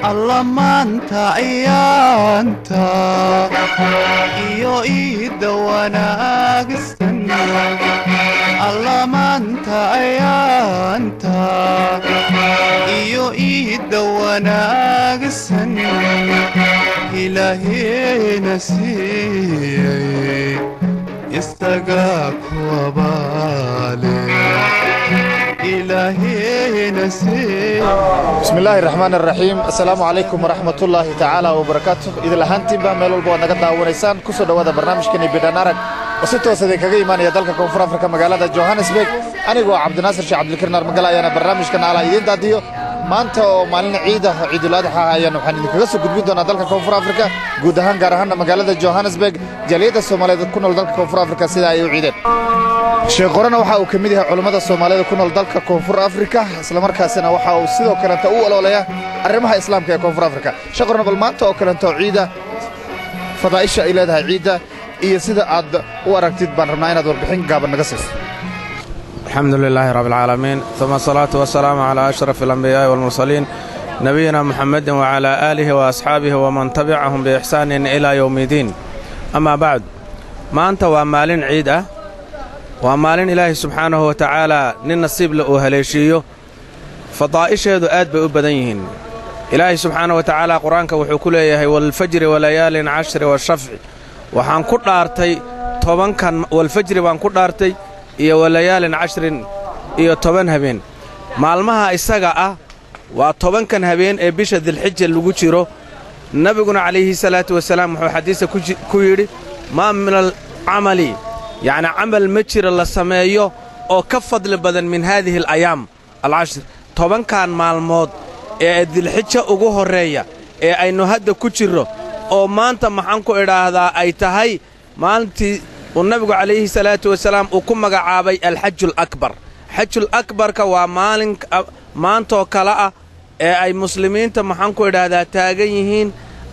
alla maanta ayaanta iyo iidda wanaagsan alla maanta ayaanta iyo iidda wanaagsan ilaahena siiyey isaga kuwabaale ilaahena siiyey bismi illaahi raxmaan araxiim assalaamu calaykum waraxmatullaahi tacaala wabarakaatu idil ahaantiinba meel walba waad naga daawanaysaan ku soo dhowaada barnaamijkani bidhan arag oo si toos idinkaga imaanaya dalka koonfur afrika magaalada johannesburg anigoo cabdinaasir sheekh cabdilkariin armagal ayaana barnaamijkan ala idiin daadiyo maanta oo maalin ciida ciidulaadaxa ayaan waxaan idinkaga soo gudbin doonaa dalka koonfur afrika guud ahaan gaar ahaanna magaalada johannesburg jaaliyadda soomaaliyeed ku nool dalka koonfur afrika sida ay u ciideen sheekh qorena waxa uu ka mid yahay culammada soomaalida ku nool dalka koonfur afrika islamarkaasina waxa uu sidoo kaleenta u oloolaya arrimaha islaamka ee koonfur afrika sheekh qorena bal maanta oo kaleento ciidda fadaa'isha ay leedahay ciidda iyo sida aad u aragtid baan rabnaa inaad warbixin gaaban naga siiso الحمد لله رب العالمين ثم الصلاة والسلام على أشرف الأنبياء والمرسلين نبينا محمد وعلى آله وأصحابه ومن تبعهم بإحسان إلى يوم الدين أما بعد ما أنت ومالين عيدة ومالين إلهي سبحانه وتعالى ننصيب لأهليشيو فضائشه آد بأبدينهن إلهي سبحانه وتعالى قرآنك وحكوليه والفجر وليال عشر والشفع وحان كل أرتي طبعا كان والفجر وان كل أرتي iyo walayaalin cashrin iyo toban habeen maalmaha isaga ah waa tobankan habeen ee bisha dilxija lagu jiro nebiguna calayhi salaatu wasalaam wuxuu xadiista ku yidhi maa min alcamali yacni camal ma jiro la sameeyo oo ka fadli badan min haadihi alayaam alcashir tobankan maalmood ee dilxija ugu horreeya ee aynu hadda ku jirro oo maanta maxaan ku idhaahdaa ay tahay maalintii uu nabigu calayhi salaatu wasalaam uu ku magacaabay alxajul akbar xajul akbarka waa maalin maantoo kale ah ee ay muslimiinta maxaan ku idhaahdaa taagan yihiin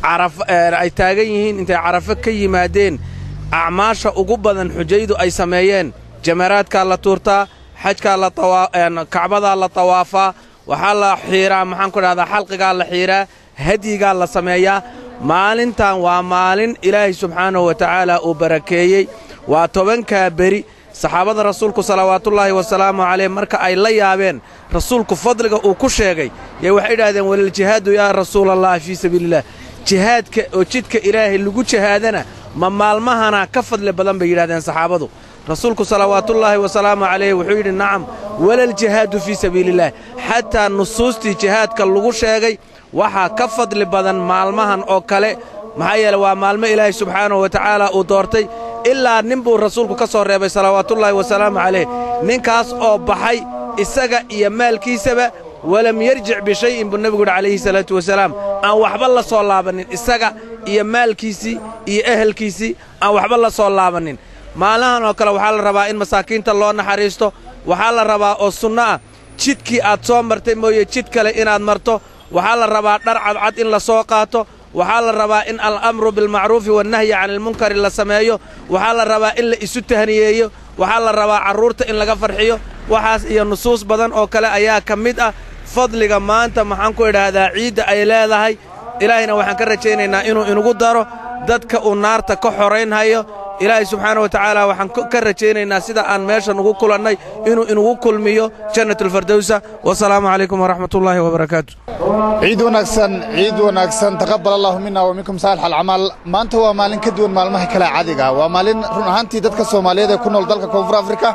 ay taagan yihiin intay carafo ka yimaadeen acmaasha ugu badan xujaydu ay sameeyeen jamaraadkaa la tuurtaa xajkaa kacbadaa la tawaafaa waxaa la xiiraa maxaan ku idhahdaa xalqigaa la xiiraa hadyigaa la sameeyaa maalintan waa maalin ilaahay subxaanahu wa tacaala uu barakeeyey waa tobankaa beri saxaabada rasuulku salawaatullaahi wasalaamu calayh marka ay la yaabeen rasuulku fadliga uu ku sheegay yay waxay idhahdeen waliljihaadu yaa rasuulallahi fii sabiiliillah jihaadka oo jidka ilaahay lagu jihaadana ma maalmahana ka fadli badan bay yidhahdeen saxaabadu rasuulku salawaatullaahi wasalaamu calayh wuxuu yidhi nacam walaljihaadu fii sabiiliillah xataa nusuustii jihaadka lagu sheegay waxaa ka fadli badan maalmahan oo kale maxaa yeele waa maalmo ilaahay subxaanahu wa tacaala uu doortay ilaa nin buu rasuulku ka soo reebay salawaatullaahi wasalaamu calayh ninkaas oo baxay isaga iyo maalkiisaba walam yarjic bishay'in buu nebigu yidhi calayhi salaatu wasalaam aan waxba la soo laabannin isaga iyo maalkiisii iyo ehelkiisii aan waxba la soo laabannin maalmahan oo kale waxaa la rabaa in masaakiinta loo naxariisto waxaa la rabaa oo sunno ah jidkii aad soo martay mooye jid kale inaad marto waxaa la rabaa dhar cadcad in la soo qaato waxaa la rabaa in alamru bilmacruufi wannahyi cani ilmunkari la sameeyo waxaa la rabaa in la isu tahniyeeyo waxaa la rabaa carruurta in laga farxiyo waxaas iyo nusuus badan oo kale ayaa ka mid ah fadliga maanta maxaan ku idhaahdaa ciidda ay leedahay ilaahayna waxaan ka rajaynaynaa inuu inugu daro dadka uu naarta ka xoraynhayo ilaahay subxaana wa tacaala waxaan ka rajaynaynaa sida aan meeshan ugu kulannay inuu inugu kulmiyo jannatulfardowsa wasalaamu calaykum waraxmatullaahi wabarakaatu ciid wanaagsan ciid wanaagsan taqabbal allahu mina wa minkum saalix alcamaal maanta waa maalin ka duwan maalmaha kale caadiga waa maalin run ahaantii dadka soomaaliyeed ee ku nool dalka koonfur afrika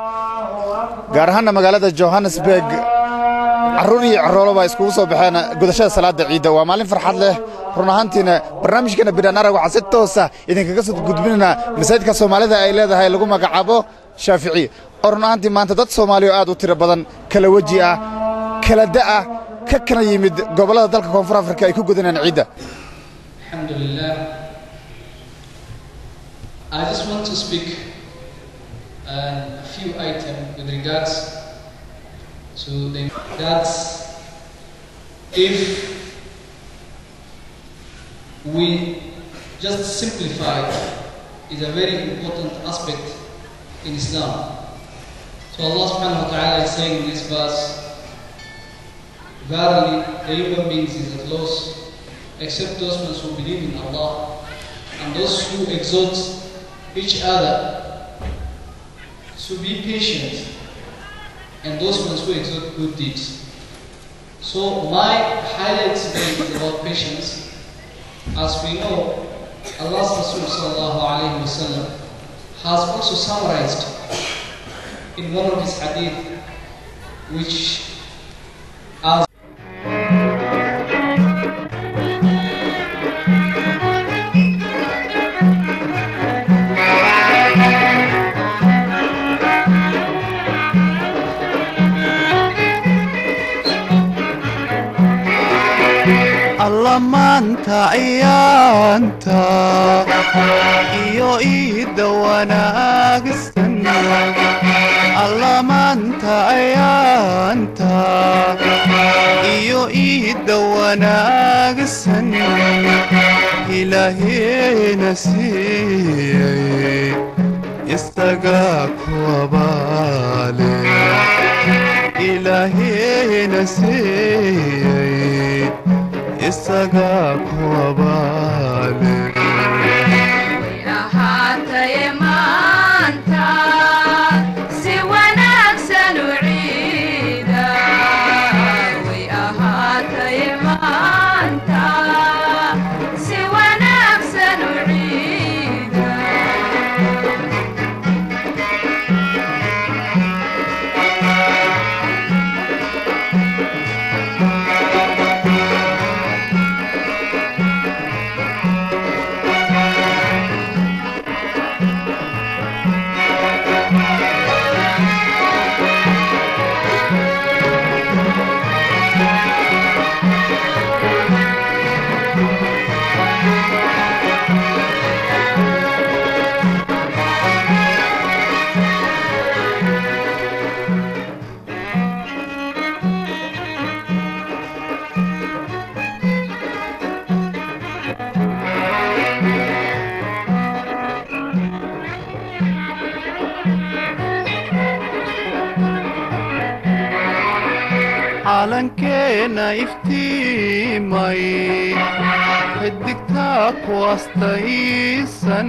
gaar ahaanna magaalada johannesburg carruur iyo carroolo baa iskugu soo baxeen gudashada salaadda ciidda waa maalin farxad leh run ahaantiina barnaamijkeena bidhaan arag waxaa si toosa idinkaga soo gudbinaynaa masaajidka soomaalida ay leedahay lagu magacaabo shaafici oo run ahaantii maanta dad soomaaliya oo aad u tiro badan kala weji ah kala da'ah ka kala yimid gobollada dalka koonfur afrika ay ku gudanayaan ciidda الحمد لله. I just want to speak uh, a few items with regards to the that if we just simplify is a very important aspect in Islam. So Allah subhanahu wa ta'ala is saying in this verse, Verily the human beings is at loss except those ones who believe in Allah and those who exhort each other to be patient and those ones who exhort good deeds. So my highlight today is about patience. As we know, Allah's Rasul sallallahu alayhi wasallam has also summarized in one of his hadith which as alla maanta ciyaanta iyo iidda wanaagsan alla maanta ciyaanta iyo iidda wanaagsan ilaaheena siiyey istagaa kuwabaale ilaaheena siiyey isagaa kuwabaale ahaataye maanta si wanaagsan u ciida way ahaataye maanta si wanaagsan u ciida calankeena iftiimay xidigtaa ku astaysan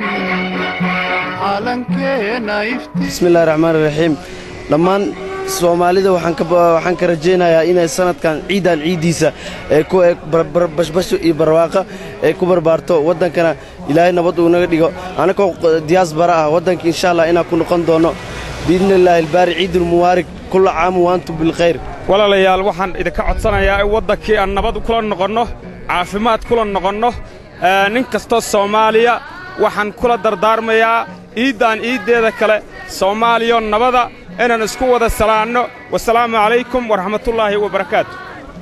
calankeena iftiimay bismillahi raxmaan raxiim dhammaan soomaalida waxaan ka waxaan ka rajaynayaa inay sanadkan ciidan ciiddiisa ee ku eg bashbasho iyo barwaaqa ay ku barbaarto waddankana ilaahay nabad uu naga dhigo annagoo diyaas bara ah waddanka insha allah inaan ku noqon doono biidni illaahi albaari ciidulmubaarig kulla caamu waantum bilkhayr walaalayaal waxaan idinka codsanayaa in waddankii aan nabad kula noqonno caafimaad kula noqonno nin kastoo soomaaliya waxaan kula dardaarmayaa iiddaan iiddeeda kale soomaaliyo nabada inaan isku wada salaanno wasalaamu calaykum waraxmatullaahi wabarakaatu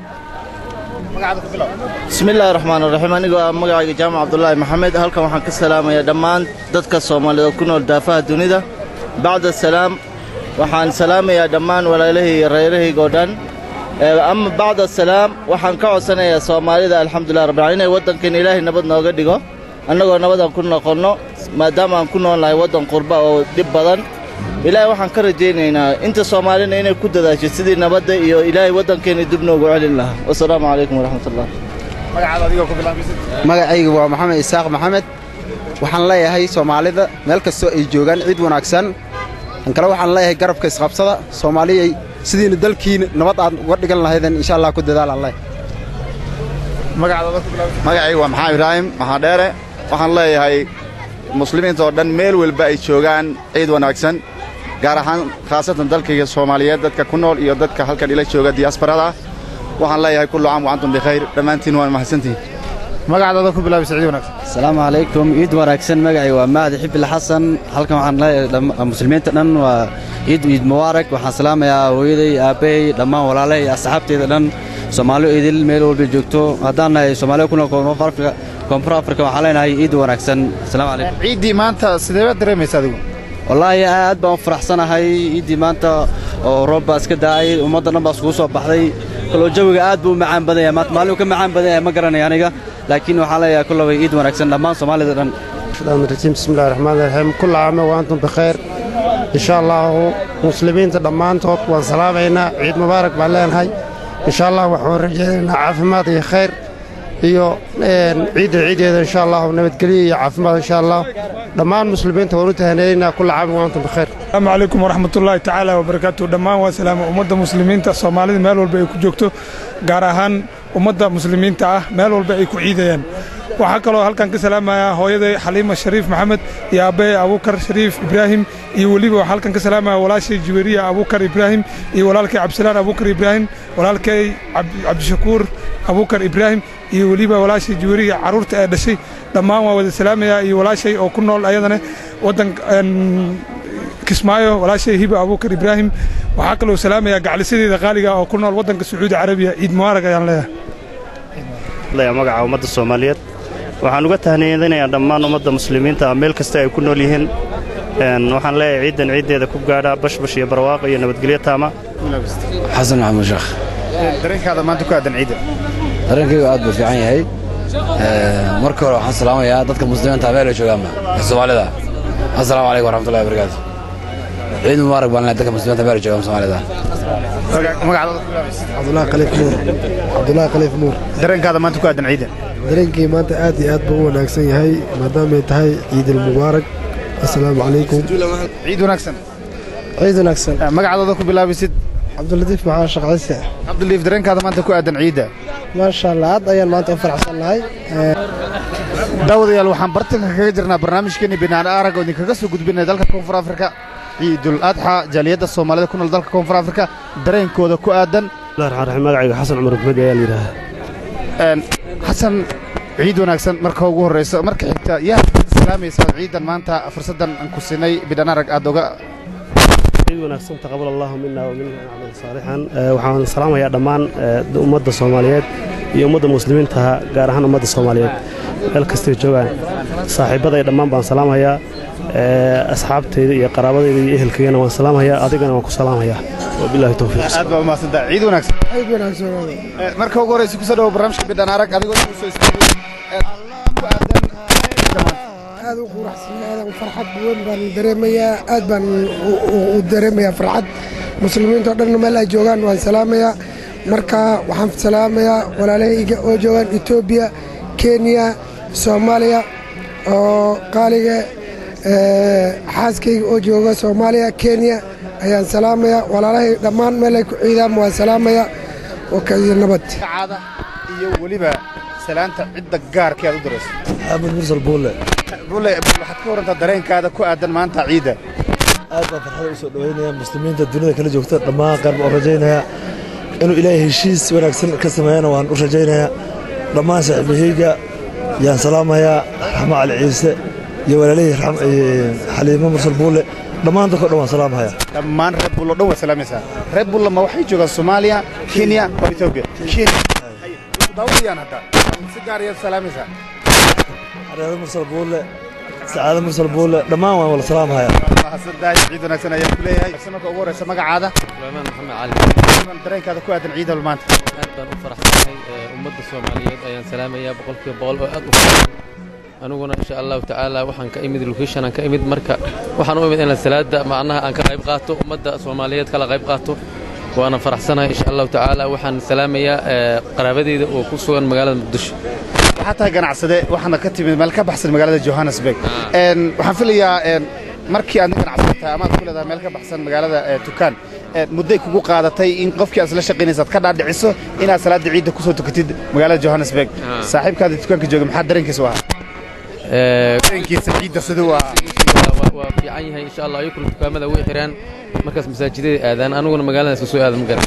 bismillaahi raxmaan raxiim anigoo ah magacayga jaamac cabdulaahi maxamed halkan waxaan ka salaamayaa dhammaan dadka soomaaliyeed oo ku nool daafaha dunida bacda salaam waxaan salaamayaa dhammaan walaalahii iyo reerahayga oo dhan ama bacda salaam waxaan ka codsanayaa soomaalida alxamdulilah rabbil inay waddankan ilaahay nabad nooga dhigo annagoo nabadaan ku noqonno maadaama aan ku nool nahay waddan qurba oo dhib badan ilaahay waxaan ka rajaynaynaa inta soomaalina inay ku dadaasho sidii nabadda iyo ilaahay waddankeenna dib noogu celin lahaa wasalaamu calaykum waraxmatullah magacaygu waa maxamed isaaq maxamed waxaan leeyahay soomaalida meel kastoo ay joogaan ciid wanaagsan tan kale waxaan leeyahay garabka isqabsada soomaaliyay sidiina dalkiina nabad aad uga dhigan lahaydeen insha allah ku dadaalaan leh magacaygu waa maxamed ibraahim maxaa dheere waxaan leeyahay muslimiinta oo dhan meel walba ay joogaan ciid wanaagsan gaar ahaan khaasatan dalkayga soomaaliyeed dadka ku nool iyo dadka halkan ila jooga diyaasbarada waxaan leeyahay kullu caam wa antum bikhayr dhammaantiin waan mahadsantihin magacdaada ku bilaabisa ciid wanaagsan asalaamu calaykum ciid wanaagsan magacay waa mahdi xibil xasan halkan waxaan leeyahay muslimiinta dhan waa ciid ciid mubaarak waxaan salaamayaa hooyaday aabbahay dhammaan walaalahay iyo asxaabteyda dhan soomaaliyo idil meel walba joogto haddaan nahay soomaaliya ku nool koonfur afrika koonfur afrika waxaan leenahay ciid wanaagsan asalaamu calaykum ciiddii maanta sidee baad dareemaysa adigu wallaahi aad baan u faraxsanahay ciiddii maanta oo roob baa iska da'ay ummadda dhan baa iskugu soo baxday kaloo jawiga aad buu u macaan badan yahay maanta maalin uu ka macaan badan yahay ma garanaya aniga laakiin waxaan leeyahay kullaba ciid wanaagsan dhammaan soomaalida dhan الرحمن الرحيم بسم الله الرحمن الرحيم كل عام وأنتم بخير إن شاء الله مسلمين دمانتود وان سلامينا عيد مبارك بالين هاي إن شاء الله وحون رجينا عافمات يا خير iyo ciidda ciideeda insha allah nabadgelyo iyo caafimaad insha allah dhammaan muslimiinta waan u tahaneynaynaa kulla caam wa antum bikhair asalaamu calaykum waraxmatullaahi tacaala wabarakaatu dhammaan waa salaama ummadda muslimiinta soomaalida meel walba ay ku joogto gaar ahaan ummadda muslimiinta ah meel walba ay ku ciidayaan waxaa kaloo halkan ka salaamayaa hooyaday xaliima shariif maxamed iyo aabbaye abuukar shariif ibraahim iyo weliba waxaa halkan ka salaamaya walaashay jiweriya abuukar ibraahim iyo walaalkay cabdisalaan abuukar ibraahim walaalkay cabdishakuur abuukar ibraahim iyo weliba walaashay jiweriya carruurta ee dhashay dhammaan waa wada salaamayaa iyo walaashay oo ku nool ayadana waddan kismaayo walaashay hiba abuukar ibraahim waxaa kaloo salaamayaa gaclisadeeda qaaliga oo ku nool waddanka sacuudi carabiya ciid mubaarag ayaan leeyahay magaca ummadda soomaaliyeed waxaan uga tahniyadinayaa dhammaan ummadda muslimiinta meel kasta ay ku nool yihiin waxaan leeyahay ciiddan ciiddeeda ku gaadha bashbash iyo barwaaqo iyo nabadgelyo taama xasan maxamuud sheekh dareenkaada maanta ku aadan ciidda dareenkaygu aad buu fiican yahay marka hore waxaan salaamayaa dadka muslimiinta meel ay joogaanba ee soomaalida assalaamu calaykum waraxmatullahi wabarakaatu ciid mubaarak baan leeyahay dadka muslimiinta meel ay joogaan soomaalida cabdulaahi khaliif nuur cabdulaahi khaliif nuur dareenkaada maanta ku aadan ciidda dareenkii maanta aad iyo aad buu u wanaagsan yahay maadaamay tahay ciidul mubaarak assalaamu calaykum ciid wanaagsan ciid wanaagsan magacadooda ku bilaabisid cabdilatiif maxaan shaqayse cabdilatiif dareenkaada maanta ku aadan ciidda maasha allah aad ayaan maanta u faraxsannahay daawadayaal waxaan bartanka kaga jirnaa barnaamijkeeni binaan arag oo idinkaga soo gudbinaya dalka koonfur afrika ciidul adxa jaaliyadda soomaalida ku nool dalka koonfur afrika dareenkooda ku aadan raxmaan magacayga xasan cumar maxmed ayaa la yidhaahaa xasan ciid wanaagsan marka ugu horraysa marka xigta yaa salaamaysaa ciidan maanta fursaddan aan ku sinay bidhan arag aad oga ciid wanaagsan taqabal allahu mina wa minna acmal saalixan waxaan salaamayaa dhammaan ummadda soomaaliyeed iyo ummadda muslimiintaha gaar ahaan ummadda soomaaliyeed meel kastay joogaan saaxiibbaday dhammaan baan salaamayaa asxaabtayda iyo qaraabadayda iyo ehelkaygana waan salaamayaa adigana waan ku salaamayaa wabillahi towfiiq aad baa umahadsantaa ciid wanaagsan ciid wanaagsan marka ugu horraysa ku soo dhawo barnaamijka bidhan arag adigoo inuu soo istaagay ku aadan aad u quraxsan aad farxad weyn baan dareemayaa aad baan u dareemayaa farxad muslimiinta oo dhan meel ay joogaan waan salaamayaa marka waxaan salaamayaa walaalahayga oo joogaan etoobiya kenya soomaaliya oo qaaliga xaaskayga oo jooga soomaaliya kenya ayaan salaamayaa walaalahay dhammaan meel ay ku ciidaan waan salaamayaa wakaiyo nabad iyo weliba salaanta cidda gaarka aad u dirayso axmed mursal buulle buulle waxaad ka warantaa dareenkaada ku aadan maanta ciidda aad baan farxada u soo dhoweynaya muslimiinta dunida kala joogta dhammaan qaar baan u rajaynayaa inuu ilaahay heshiis wanaagsan ka sameeyana waan u rajaynayaa dhammaan saaxiibahayga yaan salaamayaa raxmo cali ciise iyo walaalihii xaliimo mursal buulle dhammaan dadko dhan waan salaamahayaa dhammaan reer bullo dhan waad salaamaysaa reer bulla ma waxay joogaan soomaaliya kenya oo etoobiya kenya daawayaan hadda si gaar ayaad salaamaysaa reer mursal buulle sacaado mursal buulle dhammaan waan wala salaamahayaa mahadsantahay ciid wanaagsan ayaan ku leeyahay marka ugu horraysa magacaada suleymaan maxamed cali dareenkaada ku aadan ciidal maanta aad baan u faraxsanahay ummadda soomaaliyeed ayaan salaamayaa boqolkiiba boqol oo aad u faraxsan aniguna insha allahu tacaala waxaan ka imid location aan ka imid marka waxaan u imid inaan salaada macnaha aan ka qayb qaato ummadda soomaaliyeed kala qayb qaato waana faraxsanahay insha allahu tacaala waxaan salaamayaa qaraabadeyda oo ku sugan magaalada muqdisho waxaa tahay ganacsade waxaana ka timid meel ka baxsan magaalada johannesburg waxaan filayaa markii aad ganacsataa amaad ku leedahay meel ka baxsan magaalada tukaan mudday kugu qaadatay in qofkii aad isla shaqaynaysaad ka dhaadhiciso inaad salaada ciidda ku soo tukatid magaalada johannesburg saaxiibkaada tukaanka jooga maxaa dareenkiisu ahaa dareenkiisa ciidda siduu ahaa waa fiican yahay insha allah ayukuna dukaamada way xiraan markaas masaajidada aadaan aniguna magaaladaas kasoo aadan magaran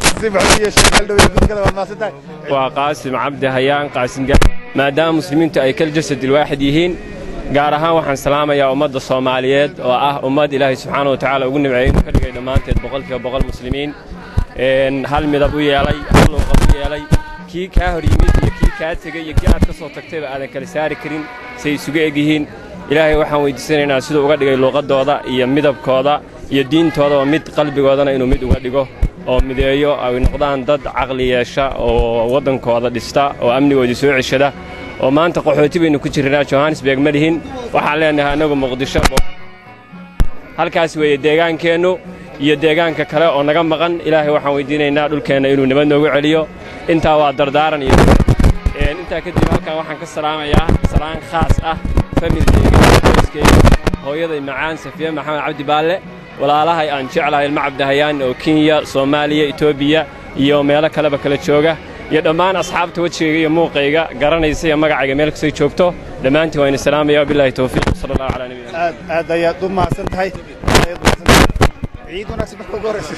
waa qaasim cabdi hayaan qaasim maadaama muslimiintu ay kal jasad ilwaaxid yihiin gaar ahaan waxaan salaamayaa ummadda soomaaliyeed oo ah ummad ilaahay subxaana wa tacaala ugu nimceeyey inuu ka dhigay dhammaanteed boqolkiiba boqol muslimiin hal midab u yeelay hal luuqad u yeelay kii kaa hor yimid iyo kii kaa tegey iyo kii aad ka soo tagtayba aadan kala saari karin say isugu eg yihiin ilaahay waxaan weyddiisanaynaa siduu uga dhigay luuqaddooda iyo midabkooda iyo diintoodaba mid qalbigoodana inuu mid uga dhigo oo mideeyo ay noqdaan dad caqli yeesha oo waddankooda dhista oo amnigoodii soo ceshada oo maanta qaxooti baynu ku jirnaa johannesburg ma lihin waxaan leennahay annagu muqdisho halkaas weeye deegaankeennu iyo deegaanka kale oo naga maqan ilaahay waxaan weyddiinaynaa dhulkeenna inuu nabad noogu celiyo intaa waa dardaaran iyo Een, intaa kadib halkan waxaan ka salaamayaa salaan khaas ah familkeyga qoyskeyga hooyaday macaan safiya maxamed cabdi baalle walaalahay aan jeclahay ilma cabdihayaan oo kenya soomaaliya etoobiya iyo meelo kaleba kala jooga iyo dhammaan asxaabta wejigayga iyo muuqayga garanaysa iyo magacayga meel kastay joogto dhammaantiin waa idin salaamaya wabilaahi towfiiq sala allahu calaa nabiyina aad aad ayaad u mahadsan tahay Ayaad u mahadsan tahay. ciid wanaagsan marka ugu horreysa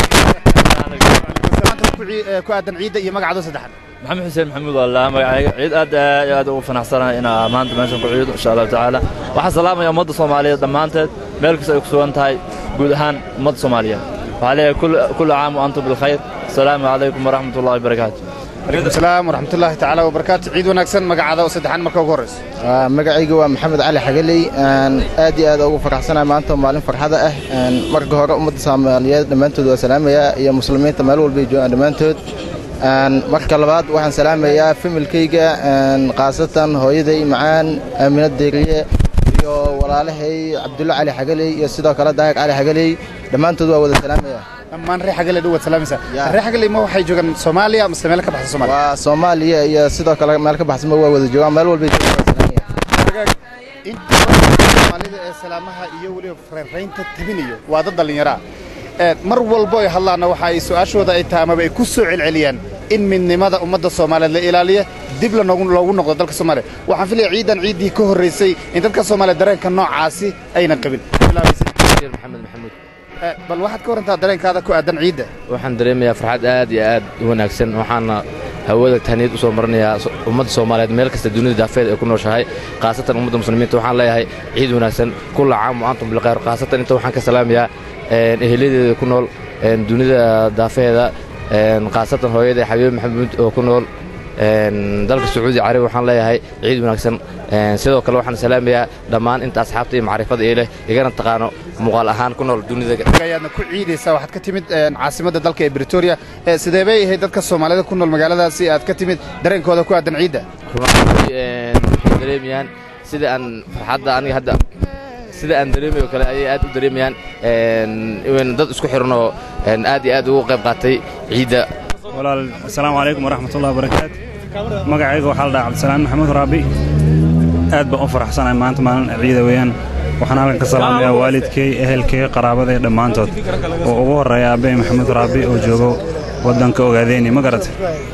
salaanta ku cii- eh, ku aadan ciidda iyo magacaado saddexaad maxamed xuseen maxamuud allah magacayga ciid aad iyo aad ugu fanaxsanahay inaa maanta meeshan ku ciido insha allahu tacaala waxaan salaamaya ummadda soomaaliyeed dhammaanteed meel kasta ay ku sugan tahay guud ahaan ummadda soomaaliyeed waxaa leeyahay kul- kullu caam wa antum bilkhayr asalaamu calaykum waraxmat ullahi wabarakaatu calaykum salaam waraxmatullaahi tacaala wabarakaatu ciid wanaagsan magacaada oo saddexaan marka ugu horreysa Waa, magacayga waa maxamed cali xagaley Een, aad iyo aad ugu faraxsanahay maanta waa maalin farxada ah Een, marka hore ummadda soomaaliyeed dhammaantood waa salaamayaa iyo muslimiinta meel walba ay joogaan dhammaantood Een, marka labaad waxaan salaamayaa familkayga een, khaasatan hooyaday macaan aamina deeriye iyo walaalahay cabdulle cali xagaley iyo sidoo kale daahir cali xagaley dhammaantood waa wada salaamaya dhammaan reer xagale dhowaad salaamaysa reer xagale ma waxay joogaan soomaaliya mase meel ka baxsan soomaaliya waa soomaaliya iyo sidoo kale meel ka baxsanba waa wada joogaan meel walba ay joogaan waa salaamaya inta soomaalida ee salaamaha iyo weliba reeraynta tabinayo waa dad dhallinyaro ah Ee, mar walbo ay hadlaanna waxa ay su'aashooda ay tahay amaba ay ku soo celceliyaan in midnimada ummadda soomaaliyeed la ilaaliya dib lanoogu loogu noqdo dalka soomaaliya waxaan filaya ciidan ciiddii ka horraysay in dadka soomaaliya dareenka noocaasi aynan qabin maxamed maxamuud Ee, bal waxaad ka warantaa dareenkaada ku aadan ciidda waxaan dareemayaa farxad aad iyo aad u wanaagsan waxaana hawada tahniyad u soo marinayaa so- ummadda soomaaliyeed meel kasta dunida daafeed ay ku nooshahay khaasatan ummadda muslimiinta waxaan leeyahay ciid wanaagsan kulla caam wa antum bilkhayr khaasatan inta waxaan ka salaamayaa een, eheladeeda ku nool een, dunida daafeeda een, khaasatan hooyada xabiib maxamuud oo ku nool een, dalka sacuudi carabi waxaan leeyahay ciid wanaagsan een, sidoo kale waxaan salaamayaa dhammaan inta asxaabta iyo macrifada ee leh igana taqaano muuqaal ahaan ku nool dunida ayaadna ku ciidaysaa waxaad ka timid een, caasimadda dalka ee britoria Ee, sidee bay ahayd dadka soomaalida ku nool magaaladaasi aad ka timid dareenkooda ku aadan ciidda runtii een, waxay dareemayaan sida aan farxadda aniga hadda sida aan dareemayo kale ayay aad u dareemayaan een, in dad isku xiran oo een, aad iyo aad ugu qayb qaatay ciidda walaal asalaamu calaykum waraxmatullahi wabarakaatu magacayga waxaa la dhahaa cabdisalaam maxamuud raabi aad baan u faraxsanahay maanta maalin ciida weeyaan waxaan halkan ka salaamayaa waalidkay ehelkay qaraabaday dhammaantood oo ugu horreeya aabbe maxamuud raabi oo joogo waddanka ogaadeyni ma garatay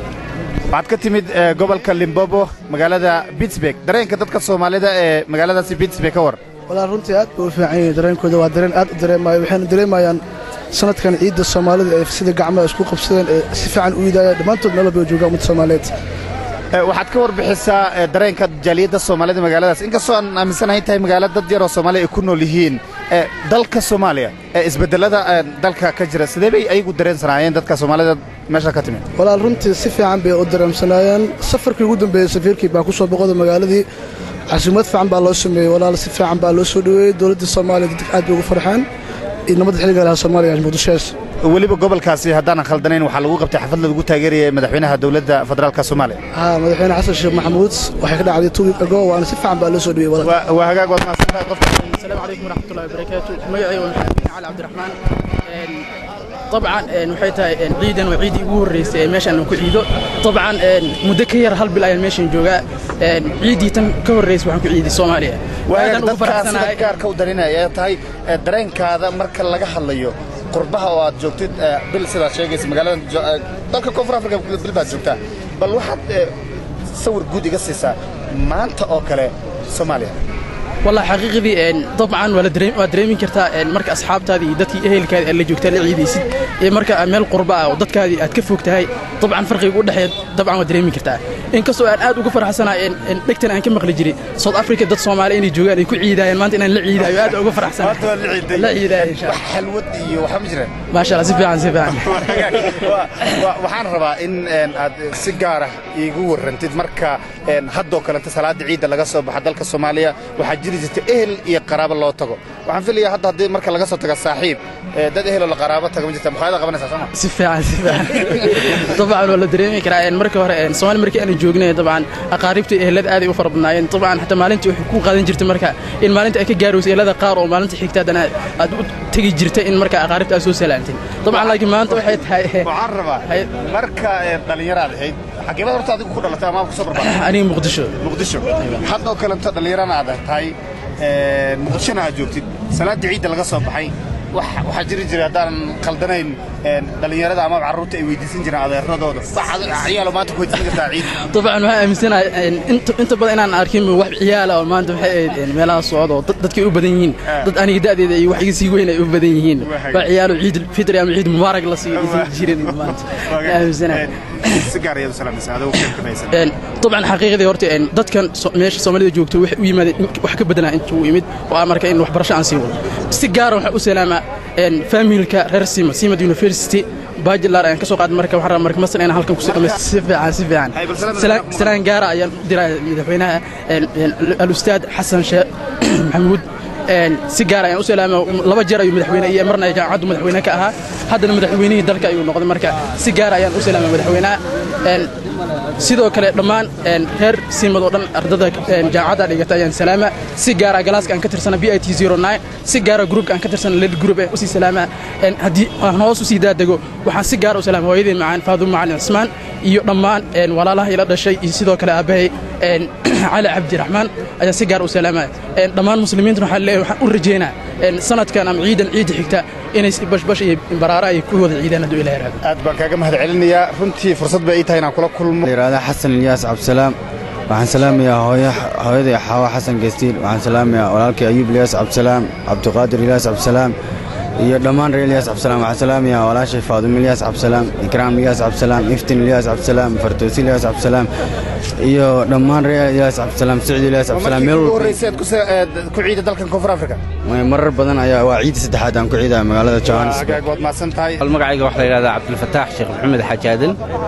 waxaad ka timid ee, gobolka limbobo magaalada pittsburg dareenka dadka soomaalida ee magaaladaasi pittsburg ka war walaa runtii aad bay u fiican yihiin dareenkooda waa dareen aad u dareemayo waxayna dareemayaan sanadkan ciidda soomaalida ee sida gacmaha isku qabsadeen ee si fiican u iidayaan dhammaantood meel walba ay joogaan ummadda soomaaliyeed Ee, waxaad ka warbixisaa ee, dareenka jaaliyadda soomaalida magaaladaas inkastoo aan aaminsanahay tahay magaalo dad yar oo soomaaliya ay ku nool yihiin ee, dalka soomaaliya ee isbedelada ee, dalka ka jira sidee bay ayagu dareensanaayeen dadka soomaalida meesha ka timid walaal runtii si fiican bay u dareemsanaayeen safarkii ugu dambeeyey safiirkii baa ku soo boqoda magaaladii casuumad fiican baa loo sameeyey walaal si fiican baa loo soo dhoweeyey dowladda soomaaliya dadka aad bay ugu farxeen iyo nabadda xilliga lahaa soomaaliya muqdishoas weliba gobolkaasi haddaanan khaldanayn waxaa lagu qabtay xaflad lagu taageerayay madaxweynaha dowladda federaalka soomaaliya haa madaxweyne xasan sheekh maxamuud waxay ka dhacday two week ago waana si fiican baa loo soo dhoweeyey walaal waa hagaag waad mahadsantahay qofka السلام عليكم ورحمة الله وبركاته مجعي ومحمد علي عبد الرحمن إن طبعا إن waxay tahay in ciidan waa ciidii ugu horeysay ee meeshan aan ku ciido طبعا in muddo ka yar hal bil ayaan meeshan joogaa in ciidii tan ka horeysay waxaan ku ciiday Soomaaliya waayaga Aadan ugu dadkaas faraxsanahay. sida gaarka u darinaya ay tahay ee, dareenkaada marka laga hadlayo qurbaha oo aad joogtid ee, bil sidaad sheegaysa magaalada jo- ee, dalka koonfur afrika bil baad joogtaa bal waxaad ee, sawir guud iga siisaa maanta oo kale soomaaliya والله حقيقي إن طبعا ولا دريم دريمين كرتا إن مركز أصحاب تادي دتي أهل كاد اللي جوكتا العيدي سد إن مركز أمال قرباء ودتك هذه أتكفوك تهاي طبعا فرق يقول دحية طبعا ودريمين كرتا إن كسو أن أد وقفر حسنا إن إن دكتنا أن كم مخلي جري صوت أفريقيا دت صومالي إني جوجا يكون عيدا إن ما أنت إن العيدا أد وقفر حسنا لا عيدا إن شاء الله xalwad iyo waxaa ma jiraan ما شاء الله سبحان سبحان Wa- wa- waxaan rabaa in een, aad si gaar ah iigu warrantid marka een, haddoo kalenta salaada ciidda laga soo baxa dalka soomaaliya waxaa jiri jirta ehel iyo qaraabo loo tago waxaan filayaa hadda haddii marka laga soo taga saaxiib ee, dad eheloo la qaraabo taga ma jirta muxaayada qabanaysaa sooma سفاعة سفاعة طبعا ولا دريمي كرا إن مركز هره إن سوالي مركز أنا جوجنا طبعا أقاربتي أهلاد آدي وفر بناين طبعا حتى مالنتي وحكون قادين جرت مركز إن مالنتي أكيد جاروس أهلاد قار ومالنتي حكتا دنا تجي جرت إن مركز أقاربتي أسوس سلامتين طبعا لكن ما أنت وحيد هاي waxaan rabaa marka ee, dhallinyaraad ahayd xageebada horta adigu ku dhalatay ama ku soo barbaartay aniga muqdisho muqdisho haddoo kalento dhallinyarana aad tahay een, muqdishona aad joogtid salaadii ciidda laga soo baxay wax- waxaa jiri jiray haddaanan khaldanayn een, dhallinyarada ama carruurta ay weydiisan jireen adeeradooda wax ciyaalo maanta ku weydiisan kartaa ciid طبعا waxaan aaminsanahay een, inta inta badan inaan arkin wax ciyaala oo maanta waxay ahayd een, meelaha socdo dad dadkay u badan yihiin dad aniga da'deeda iyo wax iga sii weyn ay u badan yihiin waa ciyaalo ciid fitri ama ciid mubaarak la sii jirin maanta Waxaan aaminsanahay si gaar ayaad u salaamaysaa adoo sheekamaysan een طبعا xaqiiqdii horta een dadkan so- meesha Soomaalida joogto waxay u yimaadeen in- wax ka bedelaan intuu u yimid oo aan marka in waxbarasho aan sii wado si gaar ah waxaan u salaamaa een familka reer Sima Sima University bachelor ayaan ka soo qaaday marka waxaan rabaa marka masal inaan halkan ku sii dhamaysto si fiican si fiican Salaan- salaan gaara ayaan u diraa madaxweynaha een een al-ustaad Xasan Sheekh Maxamuud een si gaar ayaan u salaamaa laba jeer ayuu madaxweyne iyo marna ay jaamacaddu madaxweyne ka ahaa haddana madaxweynihii dalka ayuu noqday marka si gaar ayaan u salaamaa madaxweynaha een sidoo kale dhammaan een, reer siimad oo dhan ardada een, jaamacadda dhigata ayaan salaama si gaara galaaska aan ka tirsana b i t si gaara gruupka aan ka tirsana led group ee usii salaama een, haddii aan hoos usii daadego waxaan si gaara u salaama hooyadii macaan faaduma macalin cismaan iyo dhammaan een, walaalaha ila dhashay iyo sidoo kale aabbahay een, cali cabdiraxmaan ayaan si gaar u salaama een, dhammaan muslimiintuna waxaan leeyahay waxaan u rajeynaa een, sanadkan ama ciidan ciida xigta inay si bashbash iyo baraara ay ku wada ciidaan hadduu ilaah raado aad baan kaaga mahad celinayaa runtii fursad bay ii tahay inaan kula kulmo yidhaahdaa xasan ilyaas cabdisalaam waxaan salaamayaa hooyo hooyaday xaawa xasan gestiil waxaan salaamayaa walaalkay ayuub ilyaas cabdisalaam cabdiqaadir ilyaas cabdisalaam iyo dhammaan reer ilyaas cabdisalaam waxaan salaamayaa walaashay faadumo ilyaas cabdisalaam ikraam ilyaas cabdisalaam iftin ilyaas cabdisalaam fardoosi ilyaas cabdisalaam iyo dhammaan reer ilyaas cabdisalaam sicid ilyaas cabdisalaam meel ugu walba horreysay aad ku sa- aad ku ciida dalkan koonfur afrika marar badan ayaa waa ciidda saddexaad aan ku ciidaa magaalada johannesburg agaag waad mahadsan tahay magacayga waxaa la yidhahdaa cabdilfataax sheekh maxamed xajaadan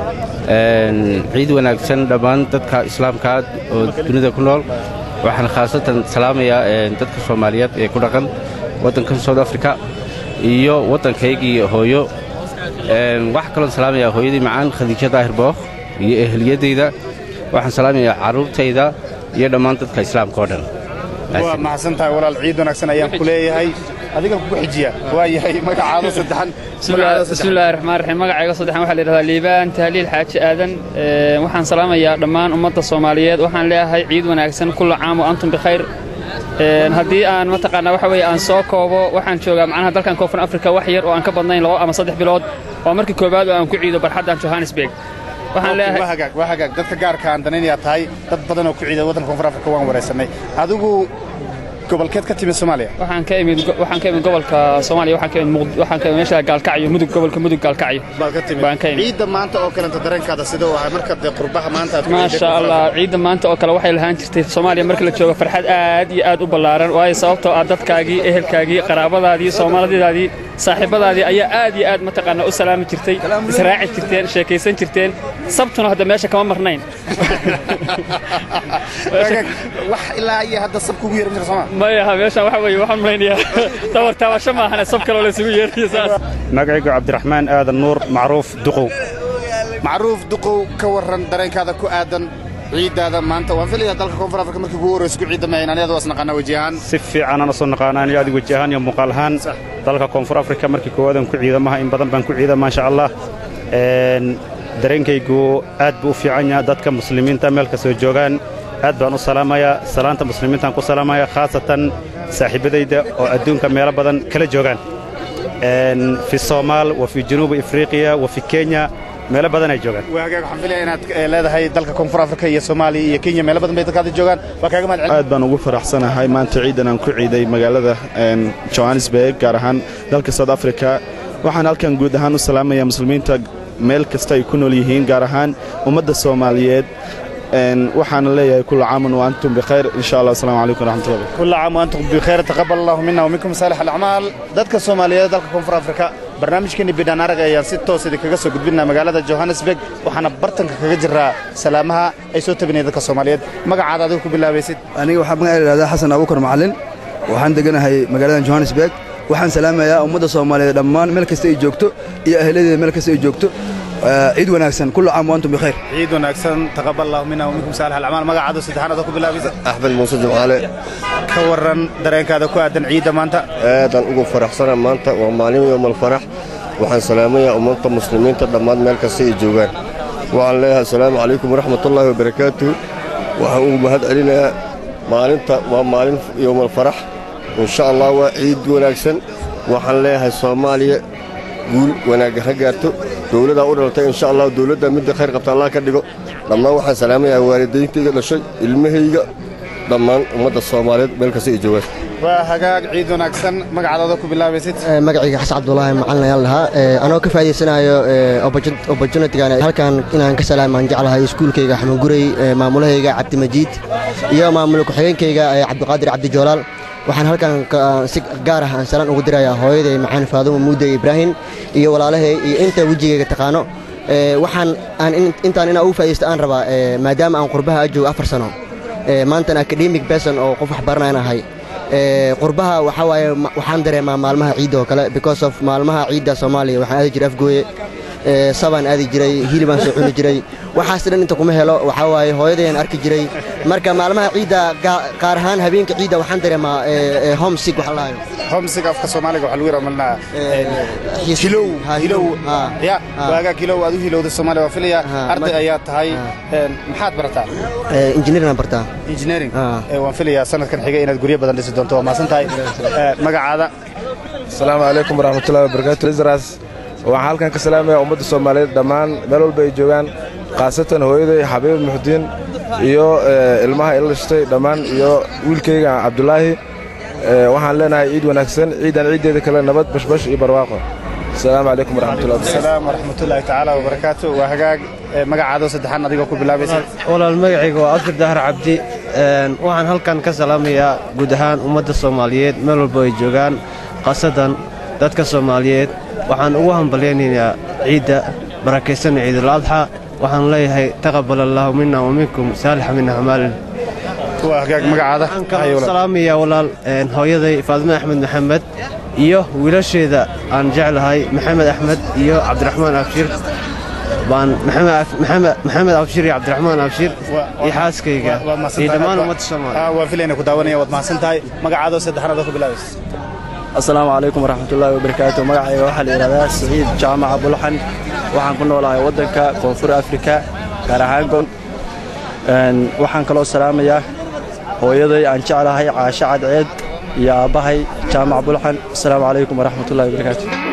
Een, ciid wanaagsan dhammaan dadka islaamka oo dunida ku nool waxaan khaasatan salaamayaa een, dadka soomaaliyeed ee ku dhaqan waddankan south africa iyo waddankaygii hooyo Een, waxaa kaloon salaamayaa hooyadii macaan khadiijo daahir bookh iyo ehliyadayda waxaan salaamayaa carruurtayda iyo dhammaan dadka islaamka oo dhan waa mahadsan tahay walaal ciid wanaagsan ayaan ku leeyahay adiga kugu xijiya waa yahay magacaado saddexan magacaado بسم الله الرحمن الرحيم magacayga saddexan waxaa la yidhahdaa liibaan tahliil xaaji aadan Ee, waxaan salaamayaa dhammaan ummadda soomaaliyeed waxaan leeyahay ciid wanaagsan kulla caam wa antum bikhayr Een, haddii aan mataqaanaa waxa weeye aan soo koobo waxaan joogaa macnaha dalkan koonfur afrika wax yar oo aan ka badnayn labo ama saddex bilood waa markii koowaad oo aan ku ciido barxaddan johannesburg waxaan leeyahay waa hagaag waa hagaag dadka gaarka aan danaynayaa tahay dad badan oo ku ciida waddanka koonfur afrika waan waraysanay adigu gobolkeed ka timid soomaaliya waxaan ka imid waxaan ka imid gobolka Soomaaliya waxaan ka imid Muqd- waxaan ka imid meesha Gaalkacyo mudug gobolka mudug Gaalkacyo baad ka timid baan ka imid ciidda maanta oo kalenta dareenkaada sidoo ah marka dee qurbaha maanta aad ku ما ciiday شاء koonfur الله ciidda maanta oo kale waxay lahaan jirtay Soomaaliya markii la joogo farxad aad iyo aad u ballaaran waayo sababtoo ah dadkaagii ehelkaagii qaraabadaadii Soomaalidaadii saaxiibadaadii ayaa aad iyo aad mataqaana u salaami jirtay israaci jirteen sheekaysan jirteen sabtuna hadda meesha kama marnayn Hagaag, wax ilaa iyo hadda sab kugu yeeran jira soomaa maya meeshan waxa weeye waxaan malaynayaa tawar taabasho maahane sab kaloo la isugu yeerayo saas magacaygu cabdiraxmaan aadan nuur macruuf duqow macruuf duqow ka waran dareenkaada ku aadan ciiddaada maanta waan filayaa dalka koonfur afrika markii ugu horreysa ku ciidda mahayn aniga is naqaana weji ahaan si fiican aan soo naqaanaan iyo adigu weji ahaan iyo muuqaal ahaan dalka koonfur afrika markii koowaad aan ku ciidamaha in badan baan ku ciida maasha allah Een, dareenkaygu aad buu u fiican yahay dadka muslimiinta meel kastoo joogaan aad baan u salaamayaa salaanta muslimiintaan ku salaamaya khaasatan saaxiibadayda oo adduunka meelo badan kala joogaan Een, fi soomaal wa fi januubi afriqiya wa fi kenya meelo badan ay joogaan waa hagaag waxaan filayaa inaad eh, leedahay dalka koonfur afrika iyo soomaaliya iyo kenya meelo badan bay dadkaada joogaan waa kaaga mahad celin aad baan ugu faraxsanahay maanta ciidan aan ku ciiday magaalada een, johannesburg gaar ahaan dalka south africa waxaan halkan guud ahaan u salaamayaa muslimiinta meel kasta ay ku nool yihiin gaar ahaan ummadda soomaaliyeed een, waxaana leeyahay kulla caaman wa antum bikhayr insha allah asalaamu calaykum waraxmatullahi كل عام وأنتم بخير تقبل الله منا ومنكم صالح الأعمال dadka Soomaaliyeed dalka Koonfur Afrika barnaamijkeeni bidhaan arag ayaan si toos ah kaga soo gudbinaa magaalada Johannesburg waxaana bartanka kaga jiraa salaamaha ay soo tabinayaan dadka Soomaaliyeed magacaada adigu ku bilaabaysid aniga waxaa magaca idhahdaa xasan abuukar macalin waxaan deganahay magaalada johannesburg waxaan salaamayaa ummadda soomaaliyeed dhammaan meel kasta ay joogto iyo ahladeeda meel kasta ay joogto Eh, ciid wanaagsan kullu caam wa antum bikhayr ciid wanaagsan taqabbal Allah minna wa minkum salih al-a'mal magacaada saddexaad ku bilaabaysid axmed muuse jimcaale ka waran dareenkaada ku aadan ciidda maanta aadaan ugu faraxsana maanta waa maalin yowmal farax waxaan salaamayaa ummadda muslimiinta dhammaan meel kasta ay joogaan waxaan leeyahay asalaamu calaykum waraxmatullaahi wabarakaatu waxaan ugu mahad celinayaa maalinta waa maalin yowmal farax insha allah waa ciid wanaagsan waxaan leeyahay soomaaliya guul wanaagga ha gaarto dowladaa u dhalatay insha allah dowladda midda khayr qabta allah ka dhigo dhammaan waxaan salaamayaa waalidayntayga dhashay ilmahayga dhammaan ummadda soomaaliyeed meel kasta ay joogaan waa hagaag ciid wanaagsan magacadooda ku bilaabaysid magacayga xasan cabdulaahi macalin ayaan lahaa anoo ka faa'iidaysanayo opportunitigan halkan inaan ka salaamaan jeclahay iskuulkayga xaman gurey maamulahayga cabdimajiid iyo maamul ku-xigeenkayga cabdiqaadir cabdijoolaal waxaan halkan si gaar ah aan salaan ugu dirayaa hooyaday macaan faadumo muude ibraahim iyo walaalahay iyo inta wejigayga taqaano waxaan aan intaan inaa ugu faa'iidaysto aan rabaa maadaama aan qurbaha ajoogo afar sano maantan academic person oo qof wax baranayaan ahay qurbaha waxaa waaye waxaan dareemaa maalmaha ciidda oo kale because of maalmaha ciidda soomaaliya waxaan aadi jiray afgooye sabaan aadi jiray hilibaan soo cuni jiray waxaas dhan inta kuma helo waxaa waaye hooyadayaan arki jiray marka maalmaha ciidda qaar ahaan habeenka ciidda waxaan dareemaa homesick waxa lahayo homesick afka soomaaliga waxaa lagu yara malnaa hilow hilow ya waagaa hilow aad u hilowda soomaaliya waa filaya arday ayaa tahay maxaad barataa engineering aan bartaa engineering waan filayaa sanadkan xiga inaad guryo badan dhisi doonto waa maasan tahay magacaada asalaamu calaykum waraxmatullahi wabarakaatu isras waxaan halkan ka salaamayaa ummadda soomaaliyeed dhammaan meel walba ay joogaan khaasatan hooyaday xabiib muxudiin iyo ilmaha ila dhashtay dhammaan iyo wiilkayga cabdulaahi waxaan leenahay ciid wanaagsan ciidan ciiddeeda kale nabad bashbash iyo barwaaqo asalaamu calaykum waraxmatullahi waraxmatullaahi tacaala wabarakaatu waa hagaag magacaado saddexaan adigoo ku bilaabaysa walaal magacayga waa abdir dahar cabdi waxaan halkan ka salaamayaa guud ahaan ummadda soomaaliyeed meel walba ay joogaan khaasatan dadka soomaaliyeed waxaan ugu hambalyaynayaa ciidda barakaysan ciidul adxa waxaan leeyahay taqabal allaahu mina wa minkum saalixa min acmaalin waa hagaag magacaada salaamayaa walaal hooyaday faadime axmed maxamed iyo wiilasheeda aan jeclahay maxamed axmed iyo cabdiraxmaan abshir baan maxamed abshir iyo cabdiraxmaan abshir iyo xaaskayga iyo dhammaan ummadda soomaaliya waan filayna ku daawanaya waad mahadsan tahay magacaadoo saddexaad oo ku bilaabaysa asalaamu calaykum waraxmatullaahi wabarakaatu magacayga waxaa la yidhahdaa saciid jaamaca bulxan waxaan ku noolahay waddanka koonfur afrika gaar ahaan gon waxaan kaloo salaamayaa hooyaday aan jeclahay caasho cadceed iyo aabbahay jaamac bulxan asalaamu calaykum waraxmatullahi wabarakaatu